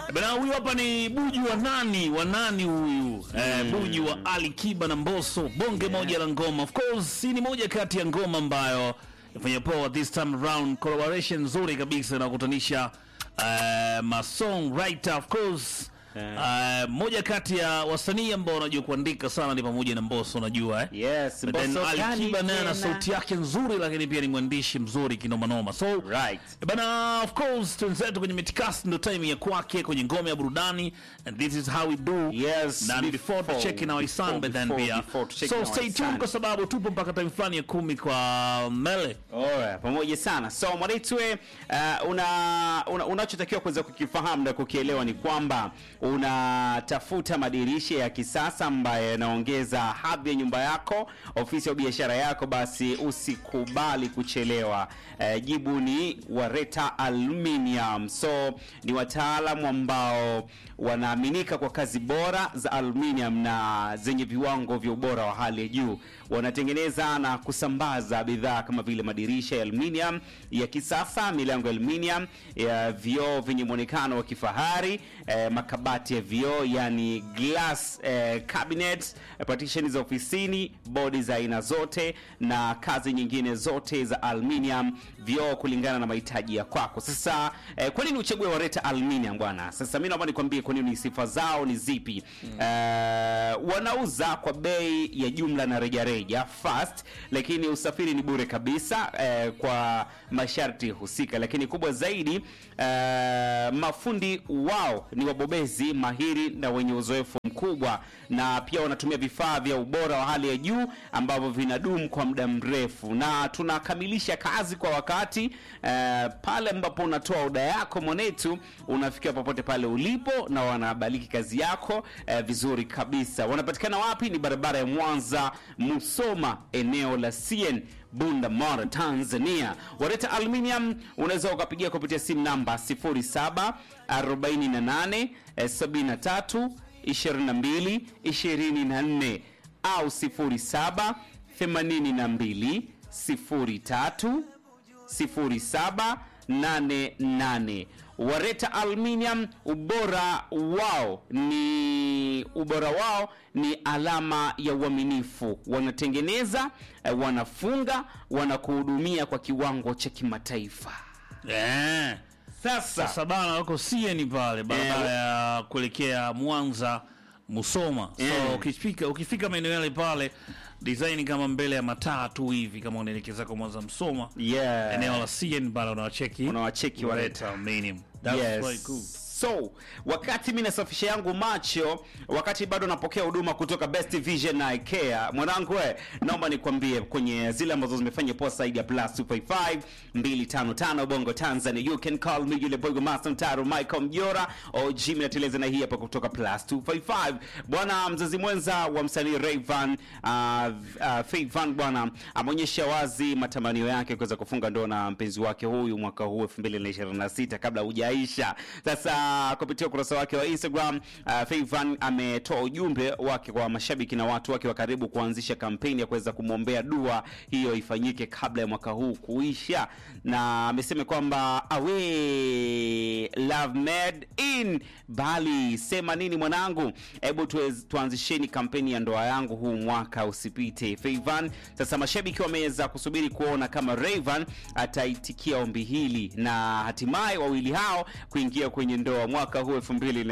Bana, huyu hapa ni Buju wa nani wa nani huyu eh, Buju wa Ali Kiba na Mbosso, bonge moja la ngoma. Of course hii ni moja kati ya ngoma ambayo ifanya poa this time around, collaboration nzuri kabisa inakutanisha eh, ma songwriter of course eh, moja kati ya wasanii ambao wanajua kuandika sana ni pamoja na Mbosso, unajua eh? Yes, But then Mbosso Ali gani Kiba naye ana tena? sauti yake nzuri, lakini pia ni mwandishi mzuri kinoma noma. So Right. bana, of course twenzetu kwenye mitikasi ndo time ya kwake kwenye ngome ya burudani, and this is how we do. Yes, na before- before to check in our before- sun but then before- pia before to check so in our stay tuned sun. kwa sababu tupo mpaka time fulani ya kumi kwa mele Alright, pamoja sana. So Mwanaitwe, uh, una, una unachotakiwa kuweza kukifahamu na kukielewa ni kwamba unatafuta madirisha ya kisasa ambayo yanaongeza hadhi ya nyumba yako, ofisi au biashara yako, basi usikubali kuchelewa. Uh, jibu ni Wareta Aluminium. So ni wataalamu ambao wanaaminika kwa kazi bora za aluminium na zenye viwango vya ubora wa hali ya juu. Wanatengeneza na kusambaza bidhaa kama vile madirisha ya aluminium ya kisasa, milango ya aluminium, ya vioo vyenye muonekano wa kifahari, eh, makabati ya vioo yani glass eh, cabinets, eh, partition za ofisini, bodi za aina zote na kazi nyingine zote za aluminium, vioo kulingana na mahitaji ya kwako. Sasa eh, kwa nini uchague Wareta Aluminium bwana? Sasa mimi naomba nikwambie kwa nini sifa zao ni zipi. Eh, wanauza kwa bei ya jumla na rejareja fast, lakini usafiri ni bure kabisa eh, kwa masharti husika, lakini kubwa zaidi eh, mafundi wao ni wabobezi mahiri na wenye uzoefu mkubwa, na pia wanatumia vifaa vya ubora wa hali ya juu ambavyo vinadumu kwa muda mrefu, na tunakamilisha kazi kwa wakati eh, pale ambapo unatoa oda yako mwanetu, unafikia popote pale ulipo na wanabaliki kazi yako eh, vizuri kabisa. Wanapatikana wapi? Ni barabara ya Mwanza Musoma, eneo la CN Bunda Mara, Tanzania. Wareta Aluminium unaweza ukapigia kupitia simu namba 07 48 eh, 73 22 24 au 07 82 03 0788. Wareta Aluminium, ubora wao ni ubora wao ni alama ya uaminifu. Wanatengeneza, eh, wanafunga, wanakuhudumia kwa kiwango cha kimataifa. eh. Sasa Sasa bana wako sieni pale barabara Eh. ya kuelekea Mwanza Musoma. So Eh. ukifika ukifika maeneo yale pale design kama mbele ya mataa tu hivi kama unaelekeza kwa Mwanza Musoma. yeah. Eneo la CN pale unawacheki. Unawacheki Wareta. Aluminium. That's Yes. very cool. So, wakati mi nasafisha yangu macho, wakati bado napokea huduma kutoka Best Vision na IKEA, mwanangu we, naomba nikwambie kwenye zile ambazo zimefanya poa zaidi ya plus 255 255 Bongo Tanzania, you can call me yule Bongo Master Mtaro Michael Mjora au Jimmy nateleza na hii hapa kutoka plus 255 bwana. Mzazi mwenza wa msanii Rayvan uh, uh, Favan bwana ameonyesha wazi matamanio yake kuweza kufunga ndoa na mpenzi wake huyu mwaka huu 2026 kabla hujaisha. Sasa kupitia ukurasa wake wa Instagram uh, Favan ametoa ujumbe wake kwa mashabiki na watu wake wa karibu kuanzisha kampeni ya kuweza kumwombea dua hiyo ifanyike kabla ya mwaka huu kuisha, na amesema kwamba awe love made in Bali. Sema nini mwanangu, hebu tuwez- tuanzisheni kampeni ya ndoa yangu huu mwaka usipite. Favan sasa mashabiki wameweza kusubiri kuona kama Rayvan ataitikia ombi hili na hatimaye wawili hao kuingia kwenye ndoa mwaka huu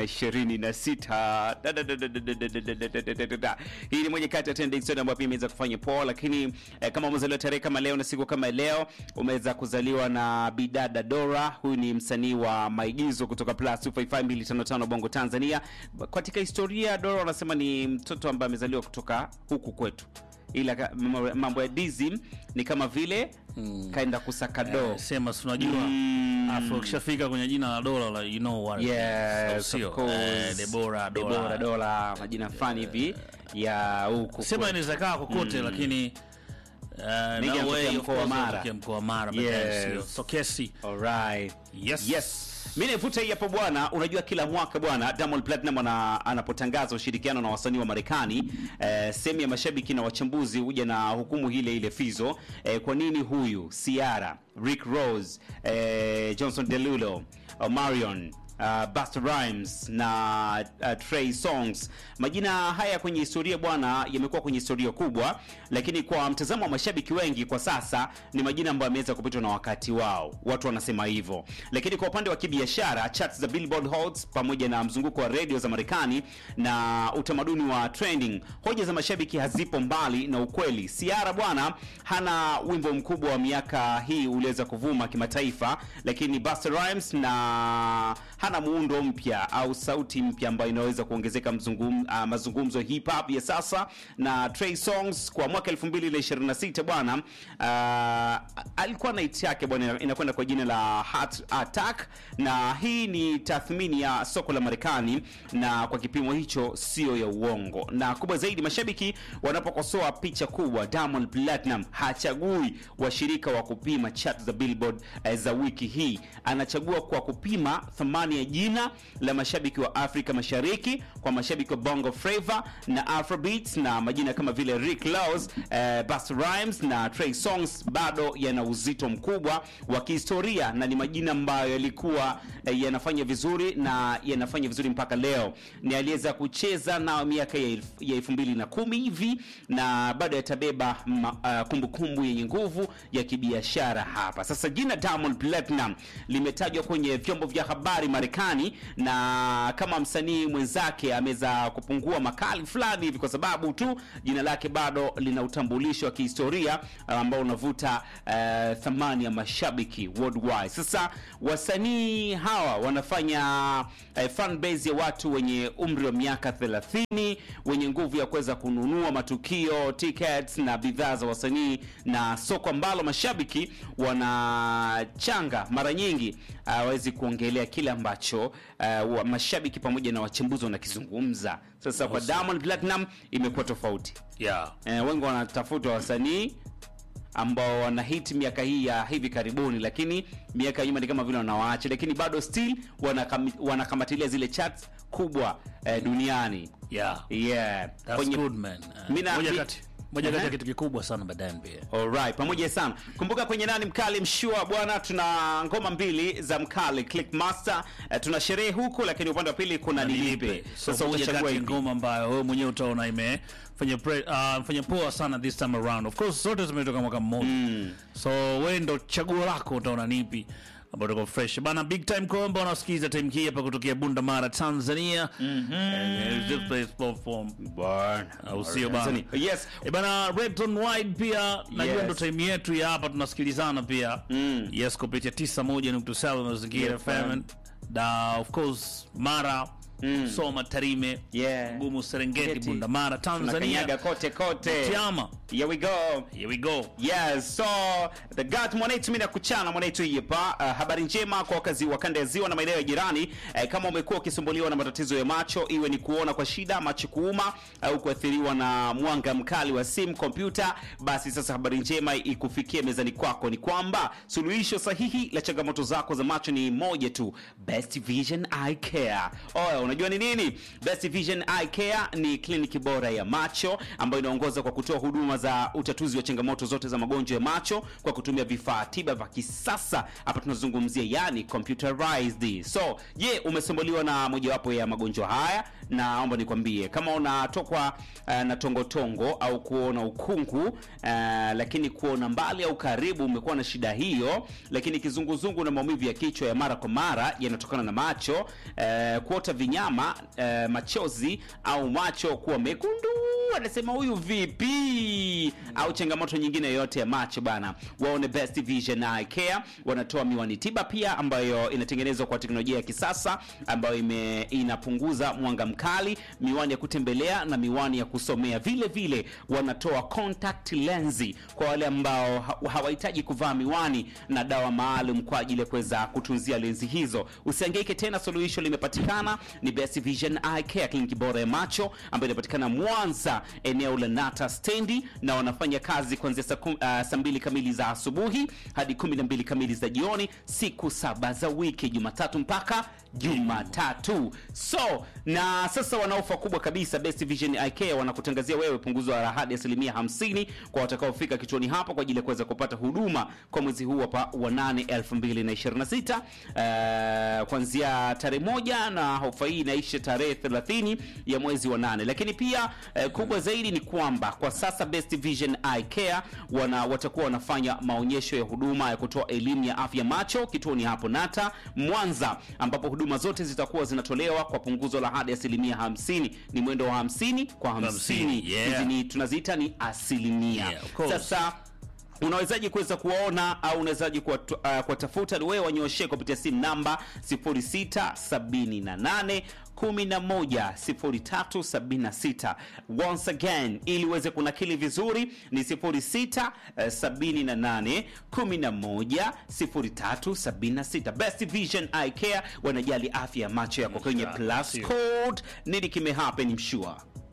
2026. Da, da, da, da, da, da, da, da, da, da, da, da, da. Hii ni moja kati ya trending story ambayo pia imeweza kufanya poa, lakini eh, kama umezaliwa tarehe kama leo na siku kama leo, umeweza kuzaliwa na Bidada Dora. Huyu ni msanii wa maigizo kutoka plus 255255 Bongo Tanzania. Katika historia Dora wanasema ni mtoto ambaye amezaliwa kutoka huku kwetu ila ka- mambo- mambo ya dizim ni kama vile kaenda kusaka do Eh, sema si unajua Mm. afu ukishafika kwenye jina la dola like, you know what it is. Yes, Sio? of course. Eh, Debora Debora dola dola majina fani hivi ya huku sema kwetu. inaweza kaa kokote lakini uh, Mengi na yanatokea way, of mkoa wa course, Mara. yanatokea mkoa wa Mara but Yes. then sio. so kesi Alright. Yes. Yes. Mi naivuta hii hapo bwana. Unajua kila mwaka bwana Diamond Platinum ana, anapotangaza ushirikiano na wasanii wa Marekani eh, sehemu ya mashabiki na wachambuzi huja na hukumu ile ile fizo eh, kwa nini huyu Ciara, Rick Ross, eh, Johnson Derulo, Omarion uh, Busta Rhymes na uh, Trey Songs. Majina haya kwenye historia bwana, yamekuwa kwenye historia kubwa, lakini kwa mtazamo wa mashabiki wengi kwa sasa ni majina ambayo yameweza kupitwa na wakati wao, watu wanasema hivyo. Lakini kwa upande wa kibiashara, charts za Billboard Hot pamoja na mzunguko wa redio za Marekani na utamaduni wa trending, hoja za mashabiki hazipo mbali na ukweli. Ciara bwana hana wimbo mkubwa wa miaka hii uliweza kuvuma kimataifa, lakini Busta Rhymes na hana muundo mpya au sauti mpya ambayo inaweza kuongezeka mzungum, uh, mazungumzo hip hop ya sasa. Na Trey Songs kwa mwaka 2026 bwana uh, alikuwa na hit yake bwana inakwenda kwa jina la Heart Attack, na hii ni tathmini ya soko la Marekani, na kwa kipimo hicho sio ya uongo. Na kubwa zaidi, mashabiki wanapokosoa picha kubwa, Diamond Platinum hachagui washirika wa kupima chart za Billboard eh, za wiki hii, anachagua kwa kupima thamani ya jina la mashabiki wa Afrika Mashariki kwa mashabiki wa Bongo Flava na Afrobeats, na majina kama vile Rick Ross, eh, Busta Rhymes na Trey Songs bado yana uzito mkubwa wa kihistoria na ni majina ambayo yalikuwa eh, yanafanya vizuri na yanafanya vizuri mpaka leo. Ni aliweza kucheza na miaka ya elfu- ya elfu mbili na kumi hivi na bado yatabeba ma- ah, kumbukumbu yenye nguvu ya kibiashara hapa. Sasa jina Diamond Platinum limetajwa kwenye vyombo vya habari Marekani, na kama msanii mwenzake ameweza kupungua makali fulani hivi, kwa sababu tu jina lake bado lina utambulisho wa kihistoria ah, ambao unavuta eh, thamani ya mashabiki worldwide. Sasa wasanii hawa wanafanya eh, fan base ya watu wenye umri wa miaka 30 wenye nguvu ya kuweza kununua matukio, tickets na bidhaa za wasanii, na soko ambalo mashabiki wanachanga mara nyingi hawezi kuongelea kile ambacho uh, wa- mashabiki pamoja na wachambuzi wanakizungumza. Sasa kwa Diamond Platinum imekuwa tofauti. yeah. Eh, wengi wanatafuta wasanii ambao wana hit miaka hii ya hivi karibuni, lakini miaka ya nyuma ni kama vile wanawaacha, lakini bado still wanakam, wanakamatilia zile charts kubwa eh, duniani Yeah. yeah. That's Kwenye- good man. Uh, Mina- moja mi- kati moja kati Aha. ya kitu kikubwa sana baadaye pia. Alright, pamoja sana. Kumbuka kwenye nani mkali mshua bwana, tuna ngoma mbili za mkali Clickmaster. Eh, tuna sherehe huku, lakini upande wa pili kuna nilipe. So Sasa moja utachagua kati ya ipi? ngoma ambayo wewe mwenyewe utaona imefanya pre, uh, fanya poa sana this time around. Of course zote zimetoka mwaka mmoja. So wewe ndo chaguo lako utaona nipi ambayo tuko fresh. Bana big time kwamba unasikiza time hii hapa kutokea Bunda Mara Tanzania. And this place platform. Bwana. Au sio bana? Yes. E bana Red on Wide pia najua Yes. ndo time yetu ya hapa tunasikilizana pia Mm. yes kupitia 91.7 mazingira Yeah, FM fam. na of course Mara Mm. Soma Tarime Yeah. Gumu Serengeti Keti. Bunda Mara Tunakanyaga Tanzania kote kote. Tiama Here we go. here we go Yes, so the God mwanetu mimi nakuchana mwanetu hapa. Uh, habari njema kwa wakazi wa kanda ya ziwa na maeneo ya jirani. Uh, kama umekuwa ukisumbuliwa na matatizo ya macho, iwe ni kuona kwa shida, macho kuuma au kuathiriwa na mwanga mkali wa simu, kompyuta, basi sasa habari njema ikufikie mezani kwako ni kwamba suluhisho sahihi la changamoto zako za macho ni moja tu, Best Vision Eye Care. Oya, unajua ni nini? Best Vision Eye Care ni kliniki bora ya macho ambayo inaongoza kwa kutoa huduma za utatuzi wa changamoto zote za magonjwa ya macho kwa kutumia vifaa tiba vya kisasa. Hapa tunazungumzia yani computerized. So, je, umesumbuliwa na mojawapo ya magonjwa haya? Naomba nikwambie kama unatokwa uh, na tongotongo au kuona ukungu uh, lakini kuona mbali au karibu, umekuwa na shida hiyo, lakini kizunguzungu na maumivu ya kichwa ya mara kwa mara yanatokana na macho uh, kuota vinyama uh, machozi au macho kuwa mekundu anasema huyu vipi au changamoto nyingine yoyote ya macho bana waone best vision eye care wanatoa miwani tiba pia ambayo inatengenezwa kwa teknolojia ya kisasa ambayo ime, inapunguza mwanga mkali miwani ya kutembelea na miwani ya kusomea vile vile wanatoa contact lensi kwa wale ambao ha- hawahitaji kuvaa miwani na dawa maalum kwa ajili ya kuweza kutunzia lenzi hizo usiangaike tena suluhisho limepatikana ni ni Best Vision Eye Care, kliniki bora ya macho ambayo inapatikana Mwanza, eneo la Nata stendi, na wanafanya kazi kuanzia saa kum- ah, saa mbili kamili za asubuhi hadi kumi na mbili kamili za jioni, siku saba za wiki, Jumatatu mpaka Jumatatu. So na sasa wana ofa kubwa kabisa. Best Vision Eye Care wanakutangazia wewe punguzo la hadi asilimia 50 kwa watakaofika kituoni hapo kwa ajili ya kuweza kupata huduma kwa mwezi huu hapa wa 8 2026, eh, kuanzia tarehe moja na ofa hii inaisha tarehe 30 ya mwezi wa nane. Lakini pia eh, kubwa zaidi ni kwamba kwa sasa Best Vision Eye Care wana watakuwa wanafanya maonyesho ya huduma ya kutoa elimu ya afya macho kituoni hapo Nata Mwanza, ambapo huduma zote zitakuwa zinatolewa kwa punguzo la hadi asilimia 50. Ni mwendo wa 50 kwa 50. Hamsini, yeah. Hizi ni tunaziita ni asilimia. Yeah, of course. Sasa unawezaji kuweza kuwaona au unawezaji kuwatu- uh, kuwatafuta? Ni wewe wanyooshe kupitia simu namba 0678 11 0376. Once again, ili uweze kunakili vizuri ni 06 eh, 78 11 0376. Best Vision Eye Care wanajali afya ya macho yako kwenye Yeah, plus sio. code. Nini kimehappen mshua?